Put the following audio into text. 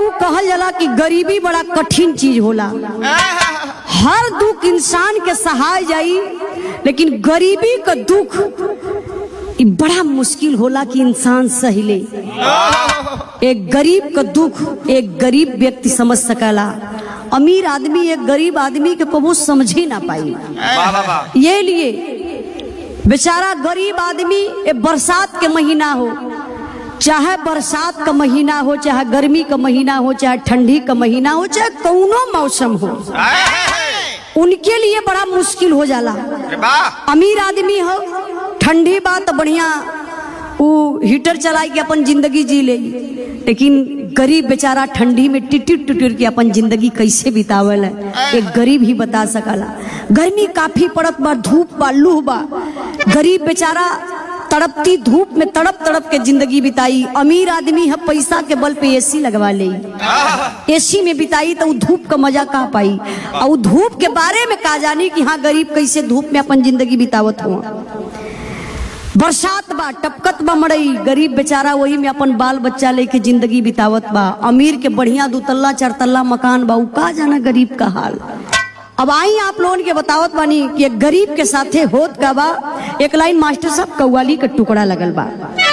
कहल जाला कि गरीबी बड़ा कठिन चीज होला हर दुख इंसान के सहाय जाई लेकिन गरीबी का दुख ई बड़ा मुश्किल होला कि इंसान सही ले एक गरीब का दुख एक गरीब व्यक्ति समझ सकला अमीर आदमी एक गरीब आदमी के कबू समझ ही ना पाई वाह वाह वाह ये लिए बेचारा गरीब आदमी ए बरसात के महीना हो चाहे बरसात का महीना हो चाहे गर्मी का महीना हो चाहे ठंडी का महीना हो चाहे कौनो मौसम हो उनके लिए बड़ा मुश्किल हो जाला अरे वाह अमीर आदमी हो ठंडी बात तो बढ़िया वो हीटर चला के अपन जिंदगी जी ले लेकिन गरीब बेचारा ठंडी में टिटिर टिटिर के अपन जिंदगी कैसे बितावल है एक गरीब ही बता सकला गर्मी काफी पड़त बा धूप बा लूह बा गरीब बेचारा तड़पती धूप में तड़प तड़प के जिंदगी बिताई अमीर आदमी है पैसा के बल पे एसी लगवा ले एसी में बिताई तो उ धूप का मजा कहा पाई और उ धूप के बारे में का जानी कि हाँ गरीब कैसे धूप में अपन जिंदगी बितावत हुआ बरसात बा टपकत बा मड़ई गरीब बेचारा वही में अपन बाल बच्चा लेके जिंदगी बितावत बा अमीर के बढ़िया दुतल्ला चारतल्ला मकान बा उ का जाना गरीब का हाल अब आई आप लोगन के बतावत बानी कि एक गरीब के साथे होत का बा एक लाइन मास्टर साहब कव्वाली का टुकड़ा लगल बा